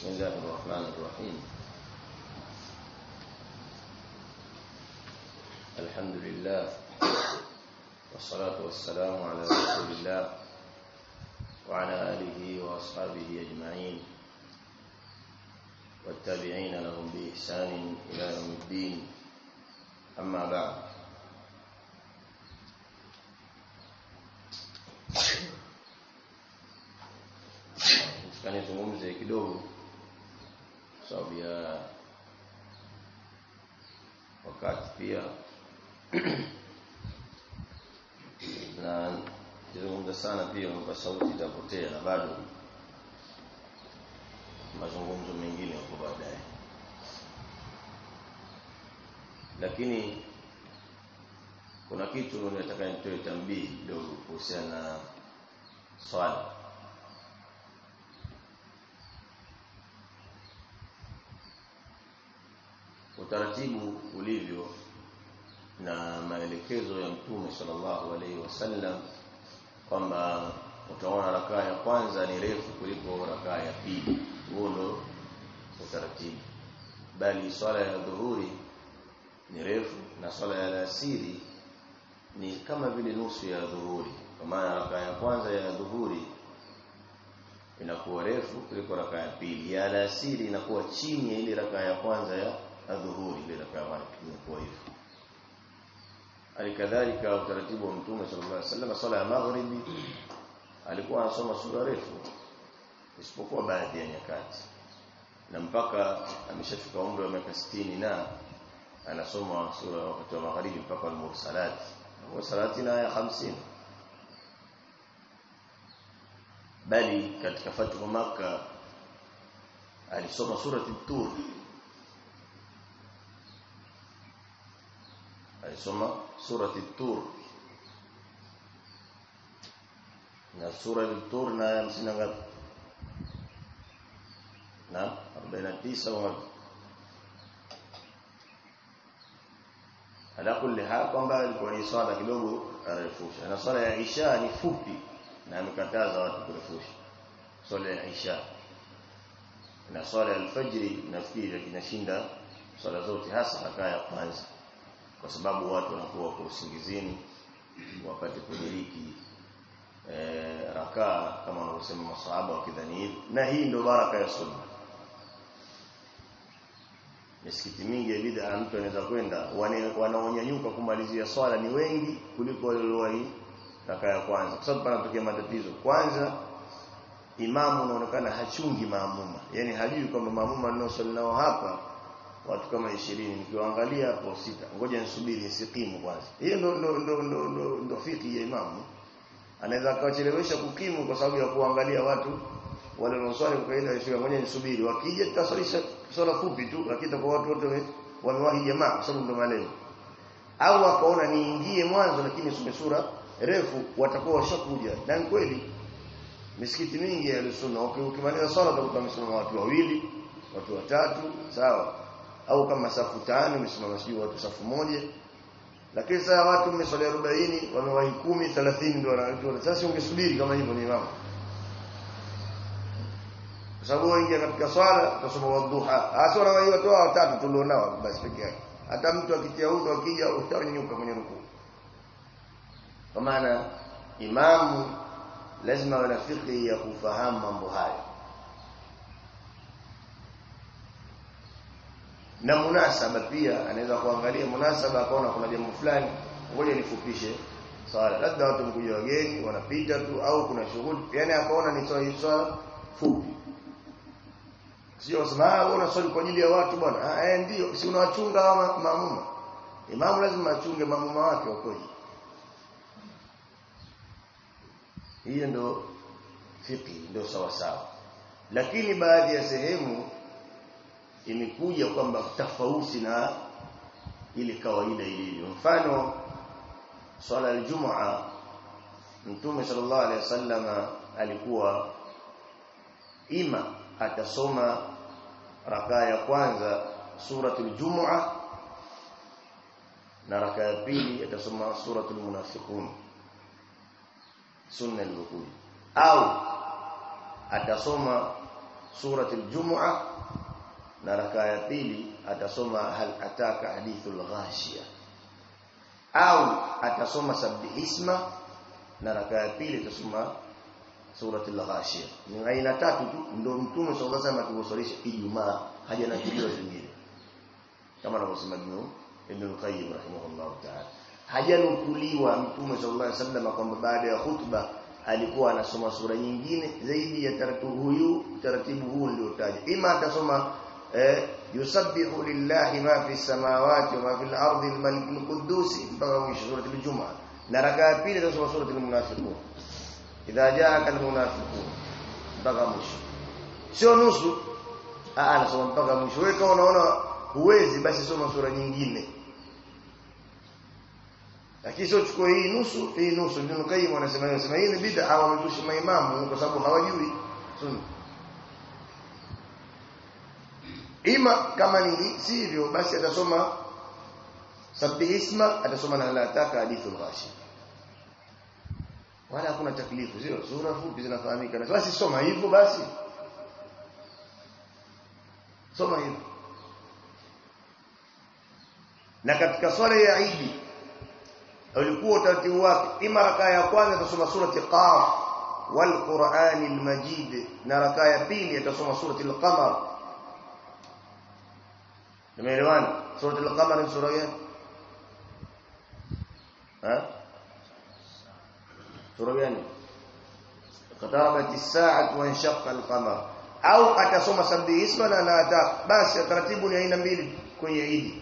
بسم الله الرحمن الرحيم الحمد لله والصلاة والسلام على رسول الله وعلى آله وأصحابه أجمعين والتابعين لهم بإحسان إلى يوم الدين أما بعد kanizungumze kidogo sababu ya wakati pia na kizungumza sana pia kwa sauti itapotea na bado mazungumzo mengine huko baadaye lakini kuna kitu nataka nitoe tambii kidogo kuhusiana na swala utaratibu ulivyo na maelekezo ya mtume sallallahu alaihi wasallam kwamba utaona rakaa ya kwanza ni refu kuliko rakaa ya pili huo ndo utaratibu bali swala ya dhuhuri ni refu na swala ya alasiri ni kama vile nusu ya dhuhuri kwa maana rakaa ya kwanza ya dhuhuri inakuwa refu kuliko rakaa ya pili ya alasiri inakuwa chini ya ile rakaa ya kwanza ya adhuhuri bila kama imekuwa hivyo alikadhalika utaratibu wa mtume sallallahu alaihi wasallam swala ya maghribi alikuwa anasoma sura refu isipokuwa baadhi ya nyakati na mpaka ameshafika umri wa miaka 60 na anasoma sura wakati wa magharibi mpaka al-mursalat mursalati na ya 50 bali katika fathu makkah alisoma surati tur alisoma surati tur na sura al-tur na ya 50 ngapi na 49 wa ala kulli hal kwamba alikuwa ni swala kidogo arefusha na swala ya isha ni fupi na amekataza watu kurefusha swala ya isha na swala ya alfajiri nafikiri inashinda swala zote hasa rakaa ya kwanza kwa sababu watu wanakuwa kwa usingizini wakati kudiriki e, rakaa kama wanavyosema masahaba wakidhani hivi na hii ndio baraka ya sunna misikiti mingi ya bid'a mtu anaweza kwenda wanaonyanyuka kumalizia swala ni wengi kuliko waliowahi rakaa ya kwanza kwa sababu panatokea matatizo kwanza imamu unaonekana hachungi maamuma yani hajui kwamba maamuma ninaosali nao hapa watu kama 20 nikiwaangalia hapo sita ngoja nisubiri nisikimu kwanza hiyo ndo ndo ndo ndo, ndo, ndo fiki ya imamu anaweza akawachelewesha kukimu kwa sababu ya kuangalia watu wale wanaoswali kwa kaida ya ngoja nisubiri wakija tutaswalisha swala fupi tu lakini kwa watu wote wamewahi jamaa kwa sababu ndo malengo au akaona niingie mwanzo lakini some sura refu watakuwa washakuja na kweli misikiti mingi ya sunna ukimaliza swala utakuta wamesimama watu wawili watu watatu sawa au kama safu tano umesimama sijui watu safu moja lakini sasa watu mmeswali 40 wamewahi 10 30 ndio wanajua sasa ungesubiri kama hivyo ni imamu kwa sababu wengi katika swala utasoma wadhuha hasa wanawahi watu watatu tulionao basi peke yake hata mtu akitia udhu akija utanyanyuka kwenye rukuu kwa maana imamu lazima awe na fikri ya kufahamu mambo hayo na munasaba pia anaweza kuangalia munasaba akaona kuna jambo fulani ngoja nifupishe swala labda watu mkuja wageni wanapita tu au kuna shughuli yani akaona ni swala swala fupi sio sema ah una swali kwa ajili ya watu bwana ah eh ndio si unawachunga maamuma imamu lazima achunge maamuma wake wakoje hiyo ndo fiqh ndio sawa sawa lakini baadhi ya sehemu imekuja kwamba tofauti na ile kawaida ilivyo mfano swala ya Ijumaa Mtume sallallahu alaihi wasallam alikuwa ima atasoma rakaa ya kwanza suratul Jumu'a na rakaa ya pili atasoma suratul Munafiqun sunna ilivyokuja au atasoma surati al-jumu'a na rakaa ya pili atasoma hal ataka hadithul ghashiya au atasoma sabbihisma na rakaa ya pili atasoma surati al-ghashiya ni aina tatu tu ndio mtume sallallahu alaihi wasallam akiwasalisha Ijumaa haja na kilio zingine kama anavyosema Ibn Ibn Qayyim rahimahullah ta'ala hajanukuliwa mtume sallallahu alaihi wasallam kwamba baada ya khutba alikuwa anasoma sura nyingine zaidi ya taratibu huyu taratibu huu ndio taja ima atasoma eh, yusabbihu lillahi ma fi samawati wa ma fi al-ardi al-malik al-quddus mpaka mwisho sura al-jumaa na rakaa ya pili atasoma sura al-munafiqun idha jaaka al-munafiqun mpaka mwisho sio nusu ah anasoma mpaka mwisho wewe kama unaona huwezi basi soma sura nyingine lakini sio chukua hii nusu hii nusu ndio Qayyim anasema hiyo sema hii ni bid'a wametushi maimamu kwa sababu hawajui sunna ima kama ni sivyo basi atasoma sabbihisma atasoma na la taka hadithul ghashi wala hakuna taklifu sio sura fupi zinafahamika na basi soma hivyo basi soma hivyo na katika swala ya Eid ulikuwa utaratibu wake ima rakaa ya kwanza atasoma surati qaf wal qur'anil majid na rakaa ya pili atasoma surati al-qamar Tumeelewana? Surah Al-Qamar ni sura gani? Ha? Sura gani? Qatarabat as-sa'atu wa inshaqqa al-qamar. Au atasoma sabbi isma na naata. Basi taratibu ni aina mbili kwenye Eid.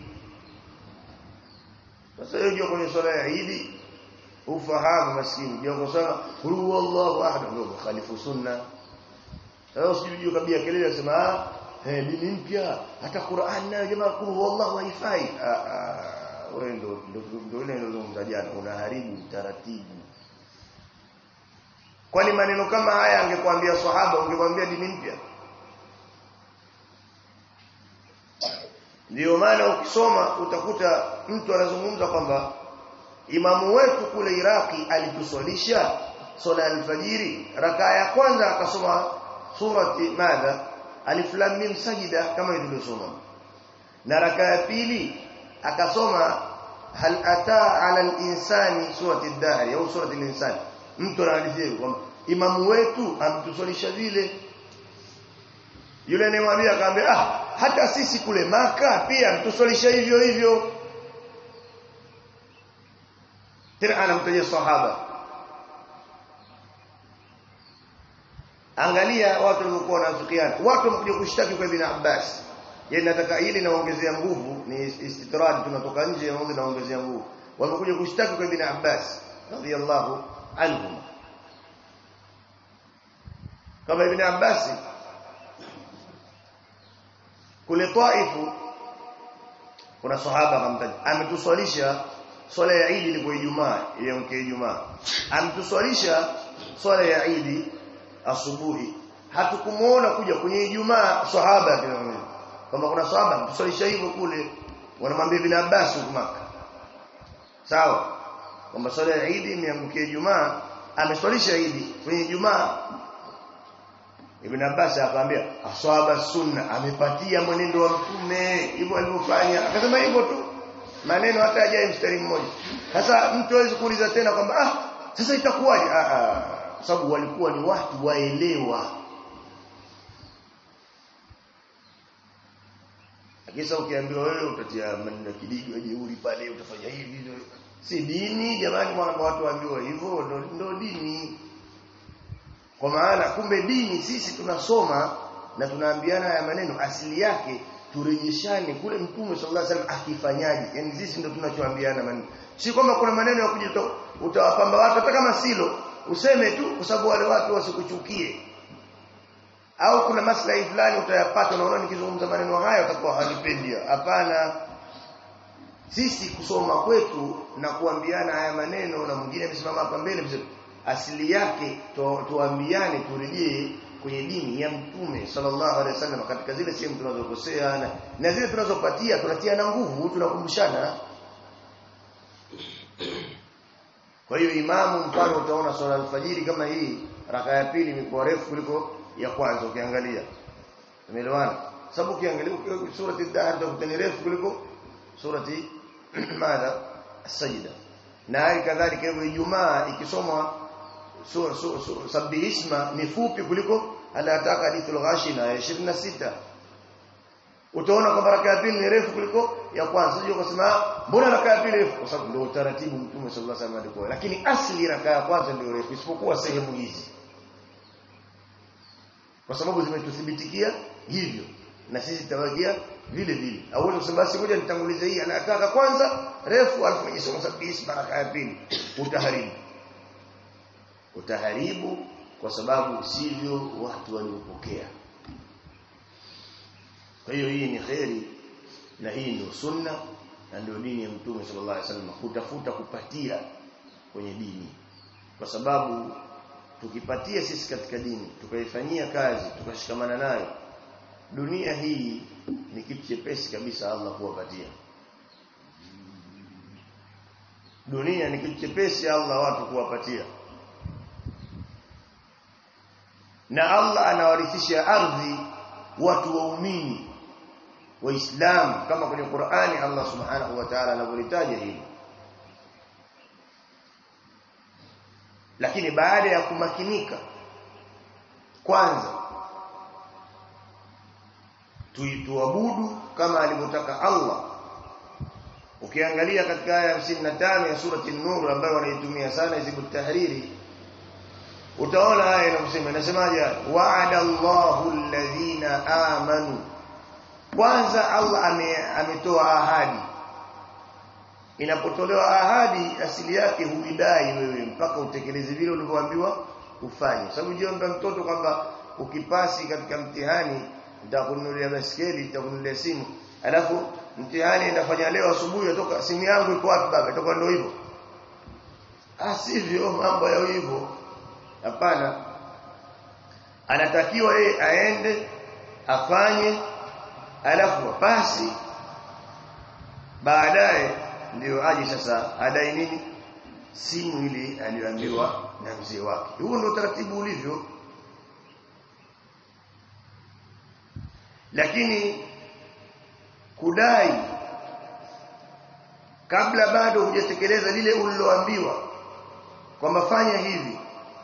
Sasa hiyo kwenye swala ya Eid ufahamu maskini. Ndio kusema qul huwallahu ahad ndio khalifu sunna. Sasa usijue kabia kelele unasema ah eh dini mpya hata Qur'an nayo jamaa kulu wallahu haifai ah ah wewe ndo ndo ile nilozungumza jana unaharibu taratibu kwani maneno kama haya angekwambia sahaba ungekwambia dini mpya ndio maana ukisoma utakuta mtu anazungumza kwamba imamu wetu kule Iraki alituswalisha swala alfajiri rakaa ya kwanza akasoma surati madha alif lam mim sajida kama ilivyosoma na raka ya pili akasoma hal ata ala al-insani surati ad-dahr au surati al-insan mtu analizia kwamba imamu wetu amtusalisha vile yule anayemwambia akamwambia ah hata sisi kule maka pia mtusalisha hivyo hivyo tena anamtajia sahaba Angalia watu walikuwa wanafikiana. Watu wamekuja kushtaki kwa Ibn Abbas. Yeye nataka ili naongezea nguvu ni istitrad tunatoka nje ya mambo naongezea nguvu. Wamekuja kushtaki kwa Ibn Abbas radhiyallahu anhu. Kama Ibn Abbas kule Taifu kuna sahaba akamtaja ametuswalisha swala ya Eid ilikuwa Ijumaa ile mke Ijumaa ametuswalisha swala ya Eid asubuhi hatukumuona kuja kwenye Ijumaa sahaba kinamwambia kama kuna sahaba tusalisha hivyo kule wanamwambia Ibn Abbas huko Makka sawa kwamba swala ya Eid imeamkia Ijumaa ameswalisha Eid kwenye Ijumaa Ibn Abbas akamwambia aswaba sunna amepatia mwenendo wa mtume hivyo alivyofanya akasema hivyo tu maneno hata hajaye mstari mmoja sasa mtu hawezi kuuliza tena kwamba ah sasa itakuwaje ah ah kwa sababu walikuwa ni watu waelewa Akisa ukiambiwa wewe utatia maneno kidigo jeuri pale utafanya hivi si dini jamani mwana watu waambiwa hivyo ndo, ndo dini kwa maana kumbe dini sisi tunasoma na tunaambiana haya maneno asili yake turejeshane kule mtume sallallahu alaihi wasallam akifanyaje yani sisi ndo tunachoambiana maneno si kwamba kuna maneno ya kuja utawapamba watu hata kama silo useme tu kwa sababu wale watu wasikuchukie au kuna maslahi fulani utayapata unaona nikizungumza maneno haya utakuwa hanipendi hapana sisi kusoma kwetu na kuambiana haya maneno na mwingine amesimama hapa mbele mzee asili yake tuambiane turejee kwenye dini ya mtume sallallahu alaihi wasallam katika zile sehemu tunazokosea na, na zile tunazopatia tunatia na nguvu tunakumbushana kwa hiyo imamu mfano utaona swala alfajiri kama hii raka ya pili imekuwa refu kuliko ya kwanza ukiangalia tumeelewana sababu ukiangalia surati ad-dahr ndio ni refu kuliko surati madha as-sajda na hali kadhalika hiyo Ijumaa ikisomwa sura sabbi isma ni fupi kuliko anataka hadithul ghashina ya 26 utaona kwamba raka ya pili ni refu kuliko ya kwanza sio kusema mbona raka ya pili refu kwa sababu ndio utaratibu mtume sallallahu alaihi wasallam alikuwa lakini asli raka ya kwanza ndio refu isipokuwa sehemu hizi kwa sababu zimetuthibitikia hivyo na sisi tawagia vile vile au kusema basi ngoja nitangulize hii anataka kwanza refu alafu nisome sabisi baraka ya pili utaharibu utaharibu kwa sababu sivyo watu waliopokea kwa hiyo hii ni khairi na hii ndio sunna na ndio dini ya mtume sallallahu alaihi wasallam kutafuta kupatia kwenye dini kwa sababu tukipatia sisi katika dini tukaifanyia kazi tukashikamana nayo dunia hii ni kitu chepesi kabisa Allah kuwapatia dunia ni kitu chepesi Allah watu kuwapatia na Allah anawarithisha ardhi watu waumini waislamu kama kwenye Qur'ani Allah subhanahu wa ta'ala anavyolitaja hili lakini baada ya kumakinika kwanza tuituabudu kama alivyotaka Allah ukiangalia katika aya 55 ya surati an-nur ambayo wanaitumia sana hizibu tahriri utaona aya inasema inasemaje wa'ada Allahu alladhina amanu kwanza Allah ametoa ahadi inapotolewa ahadi asili yake huidai wewe mpaka utekeleze vile ulivyoambiwa ufanye sababu jiomba mtoto kwamba ukipasi katika mtihani nitakununulia baskeli nitakununulia simu alafu mtihani inafanya leo asubuhi atoka simu yangu iko wapi baba itoka ndio hivyo asivyo mambo ya hivyo hapana anatakiwa yeye aende afanye alafu apasi baadaye ndio aje sasa adai nini simu ile aliyoambiwa na mzee wake huo ndio taratibu ulivyo lakini kudai kabla bado hujatekeleza lile uliloambiwa kwamba fanya hivi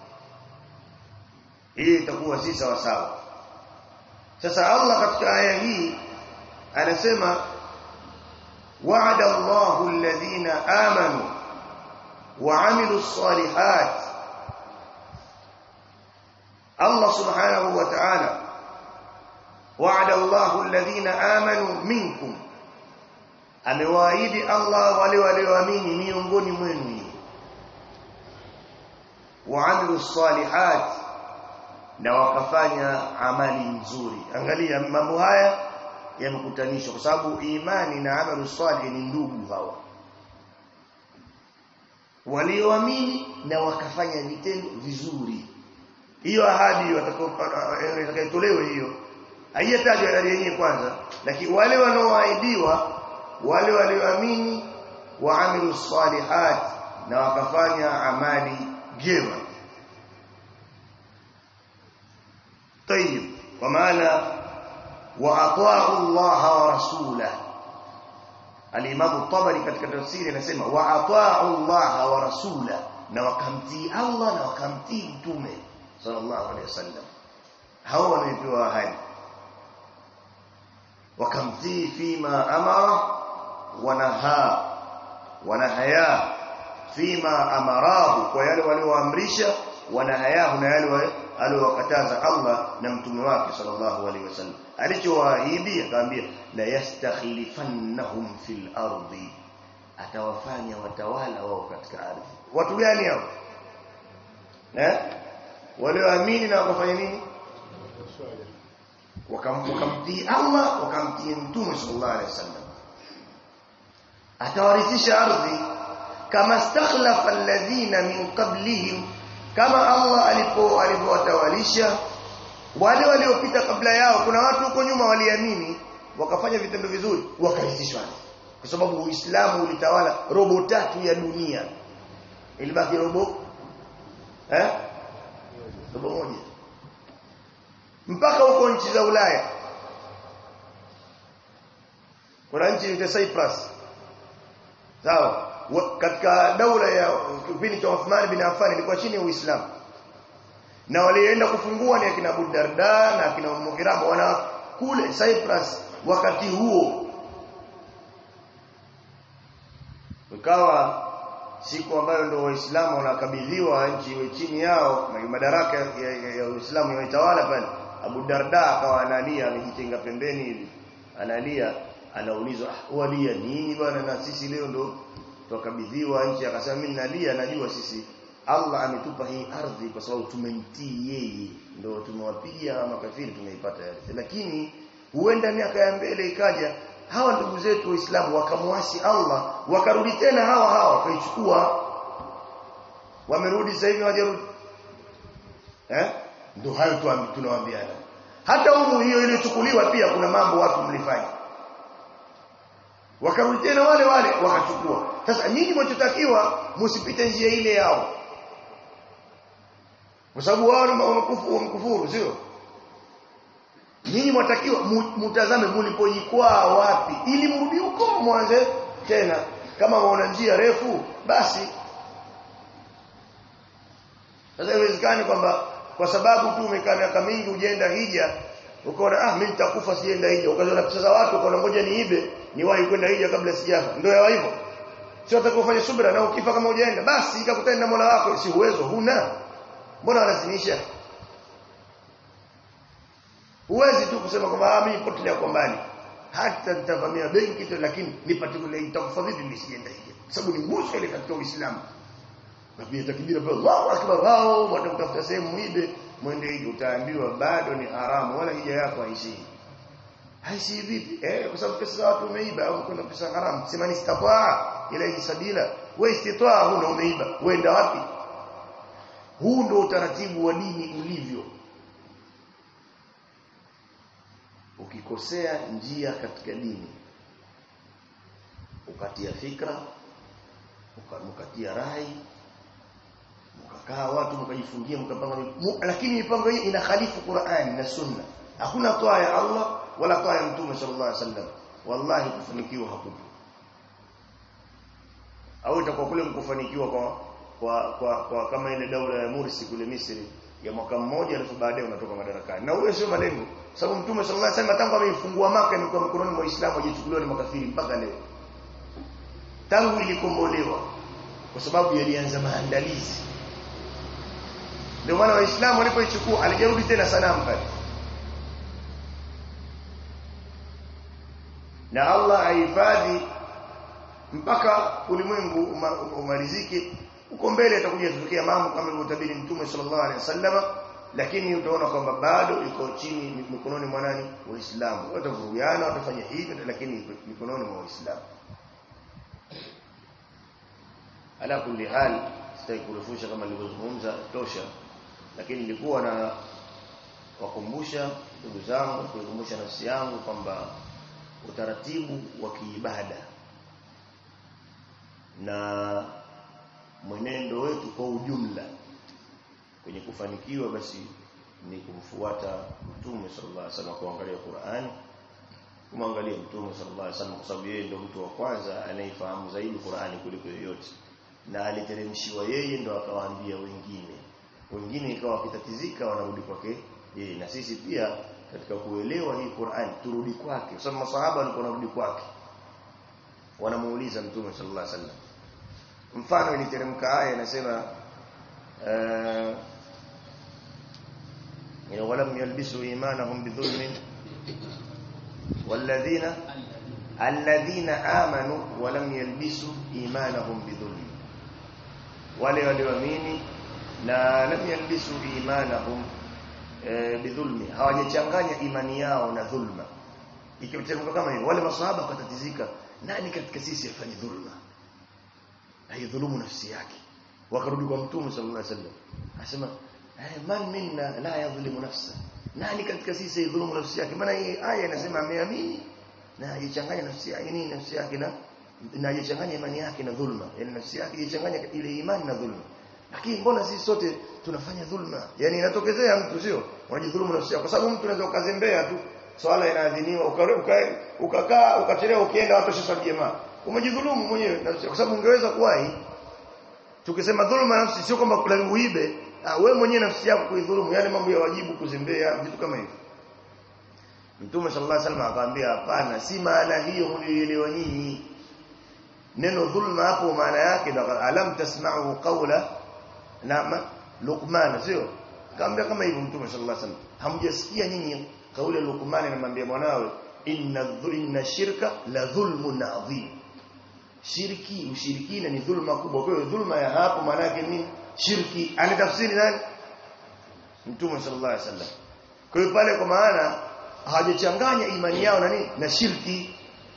hii itakuwa si sawa sawa sasa Allah katika aya hii anasema wa'ada Allahu alladhina amanu wa 'amilus salihat Allah subhanahu wa ta'ala wa'ada Allahu alladhina amanu minkum amewaahidi Allah wale walioamini miongoni mwenu wa 'amilus salihat na wakafanya amali nzuri angalia mambo haya yamekutanishwa kwa sababu imani na amalu salih ni ndugu hawa walioamini na wakafanya vitendo vizuri hiyo ahadi watakayotolewa hiyo haijatajwa ahadi yenyewe kwanza lakini wale wanaoahidiwa wale walioamini waamilu salihat na wakafanya amali jema طيب ومعنى واطاعوا الله ورسوله الامام الطبري katika tafsiri anasema واطاعوا الله ورسوله na wakamtii Allah na wakamtii mtume sallallahu alaihi wasallam hao wamepewa ahadi wakamtii fima amara wanaha wanahaya fima amarahu kwa yale walioamrisha wanahayahu na yale aliowakataza Allah na mtume wake sallallahu alaihi wasallam alichowaahidi akamwambia la yastakhlifannahum fil ardi atawafanya watawala wao katika ardhi watu gani hao eh walioamini na wakafanya nini wakamtii Allah wakamtii mtume sallallahu alaihi wasallam atawarithisha ardhi kama stakhlafa alladhina min qablihim kama Allah alipo alipowatawalisha wale waliopita kabla yao kuna watu huko nyuma waliamini wakafanya vitendo vizuri wakarithishwa kwa sababu Uislamu ulitawala robo tatu ya dunia ilibaki robo eh robo moja mpaka huko nchi za Ulaya kuna nchi inaitwa Cyprus sawa katika daula ya kipindi cha Uthman bin Affan ilikuwa chini ya Uislamu na walienda kufungua ni akina Abu Darda na akina Ummu Hirama wana kule Cyprus wakati huo ikawa siku ambayo ndio waislamu wanakabidhiwa nchi iwe chini yao madaraka ya, ya, ya Uislamu yaitawala pale Abu Darda akawa analia amejitenga pembeni hivi analia anaulizwa ah walia nini bwana na sisi leo ndo tukabidhiwa nchi akasema mimi nalia najua sisi Allah ametupa hii ardhi kwa sababu tumemtii yeye ndio tumewapiga makafiri tumeipata yale lakini huenda miaka ya mbele ikaja hawa ndugu zetu waislamu wakamwasi Allah wakarudi tena hawa hawa wakaichukua wamerudi sasa hivi hawajarudi eh ndio hayo tu tunawaambiana hata humu hiyo iliyochukuliwa pia kuna mambo watu mlifanya wakarudi tena wale wale wakachukua sasa nyinyi mnachotakiwa msipite njia ile yao kwa sababu wao wamekufuru sio nyinyi mwatakiwa mutazame mlipojikwaa wapi ili mrudi huko mwanze tena kama waona njia refu basi sasa haiwezekani kwamba kwa sababu tu umekaa miaka mingi ujenda hija ukaona ah mimi nitakufa sienda hija ukaziona pesa za watu ukaona ngoja niibe niwahi kwenda hija kabla sijafa ndio yawa hivyo sio utakufanya subira na ukifa kama hujaenda basi ikakutana na Mola wako si uwezo huna mbona walazimisha Huwezi tu kusema kwamba mimi potelea kwa mbali. Hata nitavamia benki tu lakini nipate kule itakufa vipi nisiende hija. Sababu ni nguzo ile katika Uislamu. Na pia takbira kwa Allahu akbar wao watakutafuta sehemu muibe mwende hija utaambiwa bado ni haramu wala hija yako haishii. Haishii vipi? Eh kwa sababu pesa za watu umeiba au kuna pesa haramu. Sema ni istatwa ila sabila. Wewe istitwa huna umeiba. Uenda wapi? Huu ndio utaratibu wa dini ulivyo. ukikosea njia katika dini ukatia fikra ukatia rai mkakaa watu mkajifungia mkapanga lakini mipango hii inakhalifu Qur'an na Sunna hakuna toa ya Allah wala toa ya Mtume sallallahu alaihi wasallam wallahi kufanikiwa hakupo au itakuwa kule mkufanikiwa kwa kwa, kwa, kwa kama ile daula ya Mursi kule Misri ya mwaka mmoja alafu baadaye unatoka madarakani na huyo sio malengo sababu mtume sallallahu alaihi wasallam tangu ameifungua maka imekuwa mikononi mwa Uislamu hajichukuliwa na makafiri mpaka leo tangu ilikombolewa kwa sababu yalianza maandalizi ndio maana waislamu walipoichukua alijarudi tena sanamu pale na Allah ahifadhi mpaka ulimwengu umalizike uko mbele atakuja kutokea mambo kama ilivyotabiri mtume sallallahu alaihi wasallam lakini utaona kwamba bado iko chini mikononi mwa nani waislamu watavurugiana watafanya hivyo lakini mikononi mwa waislamu ala kulli hal sitaki kurefusha kama nilivyozungumza tosha lakini nilikuwa na wakumbusha ndugu zangu kuikumbusha nafsi yangu kwamba utaratibu wa kiibada na mwenendo wetu kwa ujumla kwenye kufanikiwa basi ni kumfuata Mtume sallallahu alaihi wasallam kuangalia Qur'an kumwangalia Mtume sallallahu alaihi wasallam kwa sababu yeye ndio mtu wa kwanza anayefahamu zaidi Qur'ani kuliko yoyote na aliteremshiwa yeye ndo akawaambia wengine wengine ikawa wakitatizika wanarudi kwake yeye na sisi pia katika kuelewa hii Qur'an turudi kwake kwa sababu masahaba walikuwa wanarudi kwake wanamuuliza Mtume sallallahu alaihi wasallam mfano iliteremka aya inasema uh, walam yalbisu imanahum bidhulmin walladhina alladhina amanu walam yalbisu imanahum bidhulmin wale walioamini na lam yalbisu imanahum e, bidhulmi hawajachanganya imani yao na dhulma ikiteremka kama hivyo wale maswahaba wakatatizika nani katika sisi afanye dhulma haidhulumu nafsi yake wakarudi kwa mtume sallallahu alaihi wasallam asema man minna la yadhlimu nafsa nani katika sisi haidhulumu nafsi yake maana hii aya inasema ameamini na hajichanganya nafsi yake nini nafsi yake na na hajichanganya imani yake na dhulma yani nafsi yake hajichanganya ile imani na dhulma lakini mbona sisi sote tunafanya dhulma yani inatokezea mtu sio unajidhulumu nafsi yako kwa sababu mtu anaweza ukazembea tu swala inaadhiniwa ukakaa uka, ukachelewa ukienda watu shaswali jamaa umejidhulumu mwenyewe kwa sababu ungeweza kuwahi tukisema dhuluma nafsi sio kwamba lazima uibe wewe mwenyewe nafsi yako kuidhulumu yale mambo ya wajibu kuzembea vitu kama hivyo Mtume sallallahu alaihi wasallam akamwambia hapana si maana hiyo mlielewa nyinyi neno dhulma hapo maana yake alam tasma'u qawla na Luqman sio kaambia kama hivyo Mtume sallallahu alaihi wasallam hamjasikia nyinyi kauli ya Luqman anamwambia mwanawe inna inna shirka la dhulmun adhim shirki ushirikina ni dhulma kubwa kwa hiyo dhulma ya hapo maana yake nini shirki anatafsiri nani Mtume sallallahu alaihi wasallam kwa hiyo pale kwa maana hawajachanganya imani yao na nini na shirki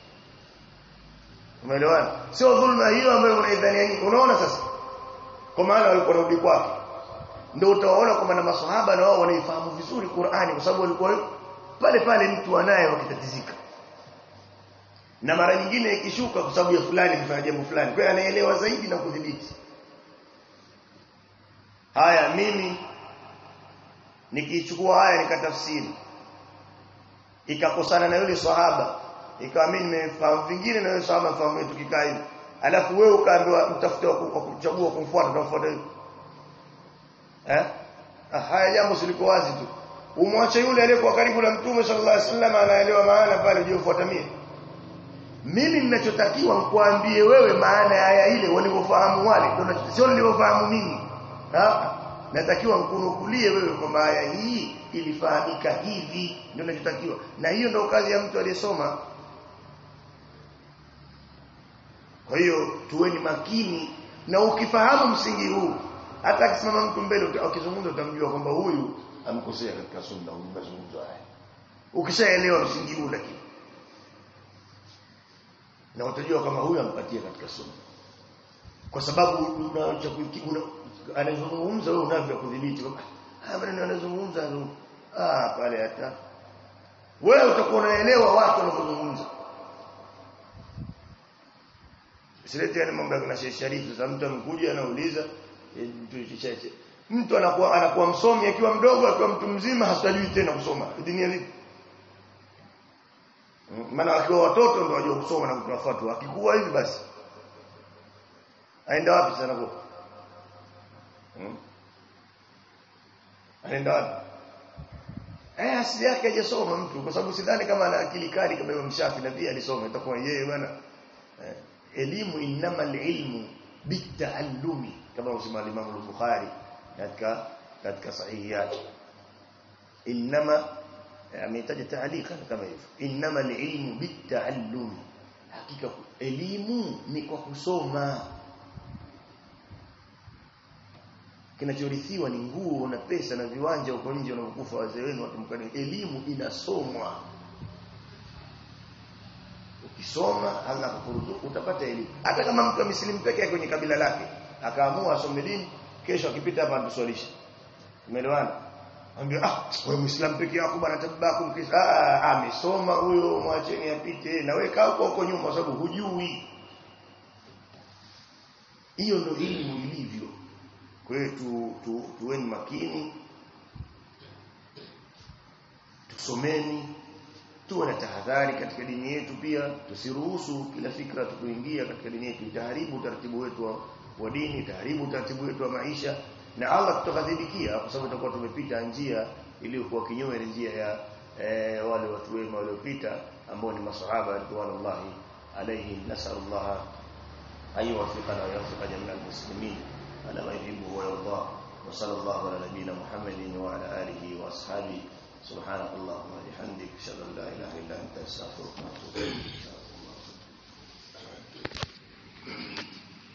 umeelewana sio dhulma hiyo ambayo unaidhania nini unaona sasa kwa maana walikuwa rudi kwake ndio utaona kwamba na maswahaba na wao wanaifahamu vizuri Qur'ani kwa sababu walikuwa pale pale mtu anaye wakitatizika na mara nyingine ikishuka kwa sababu ya fulani kufanya jambo fulani kwa hiyo anaelewa zaidi na kudhibiti haya mimi nikichukua haya nikatafsiri ikakosana na yule sahaba ikawa mimi nimefahamu vingine na yule sahaba fahamu tukikaa hivi alafu wewe ukaambiwa mtafute wa kuchagua kumfuata utafuata hivi eh ah, haya jambo siliko wazi tu umwache yule aliyekuwa karibu na mtume sallallahu alaihi wasallam anaelewa maana pale je ufuata mimi mimi ninachotakiwa nikuambie wewe maana ya aya ile walivyofahamu wale ndio sio nilivyofahamu mimi ah natakiwa nkunukulie wewe kwamba aya hii ilifahamika hivi ndio ninachotakiwa na hiyo ndio kazi ya mtu aliyesoma kwa hiyo tuweni makini na ukifahamu msingi huu hata akisimama mtu mbele ukizungumza utamjua kwamba huyu amkosea katika sunna huyu mazungumzo haya ukishaelewa msingi huu lakini na utajua kama huyu ampatia katika sunna kwa sababu unaacha una, anazungumza wewe unavyo kudhibiti ah maneno anazungumza ah pale hata wewe utakuwa unaelewa watu wanapozungumza Silete yani mambo ya Sheikh Sharif sasa mtu amekuja anauliza mtu anakuwa anakuwa msomi akiwa mdogo akiwa mtu mzima hasajui tena kusoma dini vipi maana akiwa watoto ndio wajua kusoma na kutoa fatwa akikuwa hivi basi aenda wapi sana kwa hmm? anaenda wapi eh asili yake hajasoma mtu kwa sababu sidhani kama ana akili kali kama Imam Shafi na pia alisoma itakuwa yeye bwana eh, elimu innamal ilmu bitaallumi kama usema Imam al-Bukhari katika katika sahihi yake inma ametaja taalika kama hivyo innamal ilmu bitaallumi hakika elimu ni kwa kusoma kinachorithiwa ni nguo na pesa na viwanja huko nje wanapokufa wazee wenu watu mkani elimu inasomwa ukisoma Allah kukuruzuku utapata elimu hata kama mtu amesilimu peke yake kwenye kabila lake akaamua asome dini kesho akipita hapa atuswalishe umeelewana ambia ah wewe muislamu peke yako bwana tabako mkisa ah amesoma huyo mwacheni apite na wewe kaa huko huko nyuma kwa sababu hujui hiyo ndio elimu ilivyo kwa hiyo tu, tu, tuweni makini tusomeni tuwe na tahadhari katika dini yetu pia tusiruhusu kila fikra tukuingia katika dini yetu itaharibu utaratibu wetu wa, wa dini itaharibu utaratibu wetu wa maisha na Allah tutakadhibikia kwa sababu tutakuwa tumepita njia iliyokuwa kinyume na njia ya e, wale watu wema waliopita ambao ni masahaba radhiallahu alaihim nasallallahu ayuwafiqana wa yafiqa jamii almuslimin على ما يحبه ويرضاه وصلى الله على نبينا محمد وعلى آله وأصحابه سبحانك اللهم وبحمدك أشهد أن لا إله إلا أنت أستغفرك وأتوب إليك